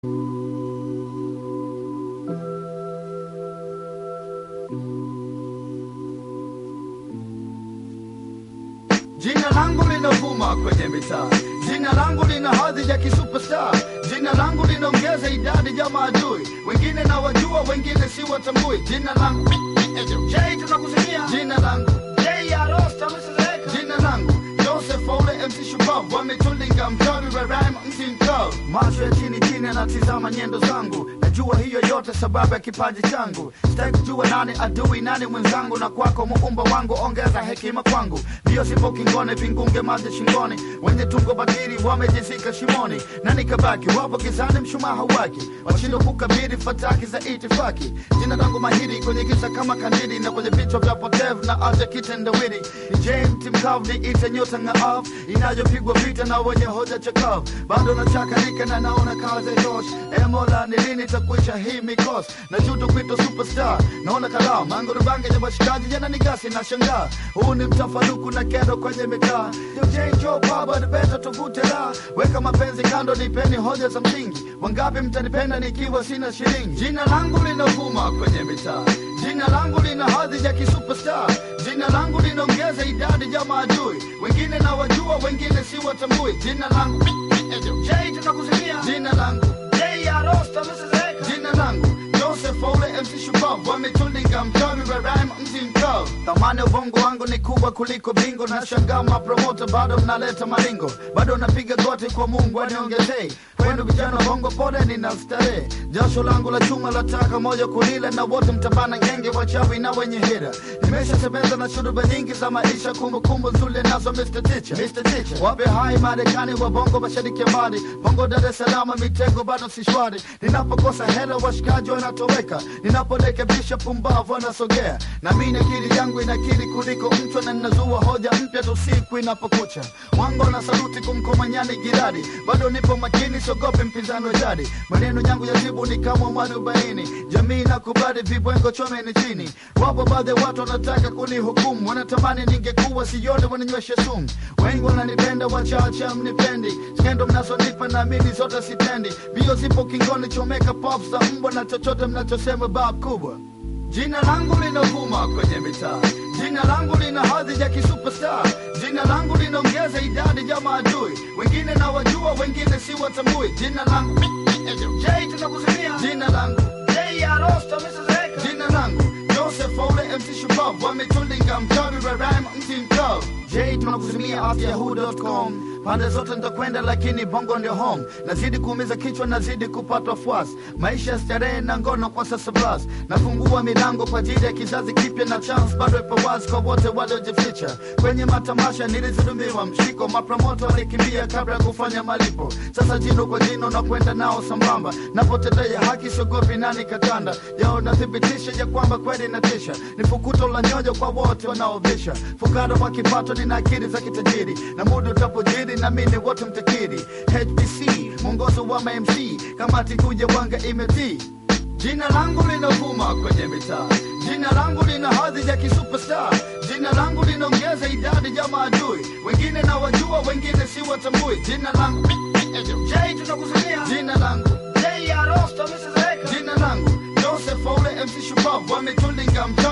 Jina langu linavuma kwenye mitaa, jina langu lina hadhi ya kisuperstar, jina langu linaongeza idadi ya maadui, wengine na wajua, wengine si watambui. Jina langu Jay, tunakusikia jina langu Jay Arosta, msizeka jina langu Joseph Ole MC Shupavu wametulinga mchawi wa rhyme mti mkavu, macho ya chini chini anatizama nyendo zangu, najua hiyo yote sababu ya kipaji changu. Sitaki kujua nani adui nani mwenzangu, na kwako muumba wangu ongeza hekima kwangu. Ndiyo sipo kingone, vingunge maji shingoni, wenye tungo batili wamejizika shimoni, na nikabaki wapo gizani, mshumaa hauwaki, washindwa kukabili fataki za itifaki. Jina langu mahiri kwenye giza kama kandili, na kwenye vichwa vya potevu na acha kitendawili. Ni James Mkavu, ni ite nyota ng'aavu inayopigwa vita na wenye hoja chakavu, bado nachakarika na naona kazi tosh. E Mola, ni lini takwisha hii mikosi? Najuta kuitwa superstar, naona kalamu mango rubange ya washikaji yana nigasi na shangaa. Huu ni mtafaruku na kero kwenye mitaa. Yo Jay Joe Baba ni beta tuvute la weka mapenzi kando, nipeni hoja za msingi. Wangapi mtanipenda nikiwa sina shilingi? Jina langu linavuma kwenye mitaa, jina langu lina hadhi ya kisuperstar, jina langu linaongeza idadi ya maadui, wengine na wajua, wengine si watambui. Jina langu Jay, tunakusikia jina langu Jay Arosta, msizeka jina langu Joseph Ole MC Shupavu wametulinga mchawi wa rhyme mti mkavu. Thamani ya ubongo wangu ni kubwa kuliko bingo, na shangaa mapromota bado mnaleta maringo, bado napiga goti kwa Mungu aniongezee. Kwenu vijana wa bongo, pole nina starehe, jasho langu la chuma lataka moja kulila, na wote mtabana genge wachawi na wenye hira. Nimeshasemeza na shuruba nyingi za maisha, kumbukumbu nzuri nazo Mr. Teacher, Mr. Teacher. Wape hai Marekani wa bongo, mashariki ya mbali, bongo Dar es Salaam, mitego bado si shwari. Ninapokosa hela washikaji wanatoweka, ninaporekebisha pumbavu wanasogea, na mimi akili yangu inakili kuliko mtu, na ninazua hoja mpya tu siku inapokucha. Wango na saluti kumkomanyani jirani, bado nipo makini, siogopi mpinzani wa jadi. Maneno yangu ya jibu ni kama mwarobaini, jamii nakubali vibwengo chomeni chini. Wapo baadhi ya watu wanataka kunihukumu, wanatamani ningekuwa sione wananyweshe sumu. Wengi wananipenda, wachache mnipendi, skendo mnazonipa na mimi zote sitendi. Bio zipo kingoni, chomeka pop za mbwa na chochote mnachosema bab kubwa. Jina langu linavuma kwenye mitaa, jina langu lina hadhi ya kisuperstar, jina langu linaongeza idadi ya maadui, wengine na wajua, wengine si watambui. Jina langu Jay, tunakusikia jina langu Jay Arosta, msizeka jina langu Joseph Ole MC Shupavu wametulinga mchawi wa rhyme mti mkavu. Jay, tunakusimia at yahoo.com pande zote nitakwenda, lakini bongo ndio home. Nazidi kuumiza kichwa, nazidi kupatwa fuasi, maisha ya starehe na ngono kwa sasa blas. Nafungua milango kwa ajili ya kizazi kipya, na chance bado ipo wazi kwa wote waliojificha kwenye matamasha. Nilizidumiwa mshiko, mapromoto walikimbia kabla ya kufanya malipo. Sasa jino kwa jino na kwenda nao sambamba, napotetea haki siogopi nani katanda yao, nathibitisha ya kwamba kweli natisha. Ni fukuto la nyoyo kwa wote wanaovisha, fukara wa kipato, nina akili za kitajiri, na muda utapojiri na mimi wote mtakiri. HBC mwongozo wa MC, kamati kuja wanga imetii Jina langu linavuma kwenye mitaa, jina langu lina hadhi ya kisuperstar, jina langu linaongeza idadi ya maadui, wengine na wajua, wengine si watambui. Jina langu Jay, tunakusikia jina langu Jay Arosta, msizeka jina langu Joseph Ole MC Shupavu wametulinga mcha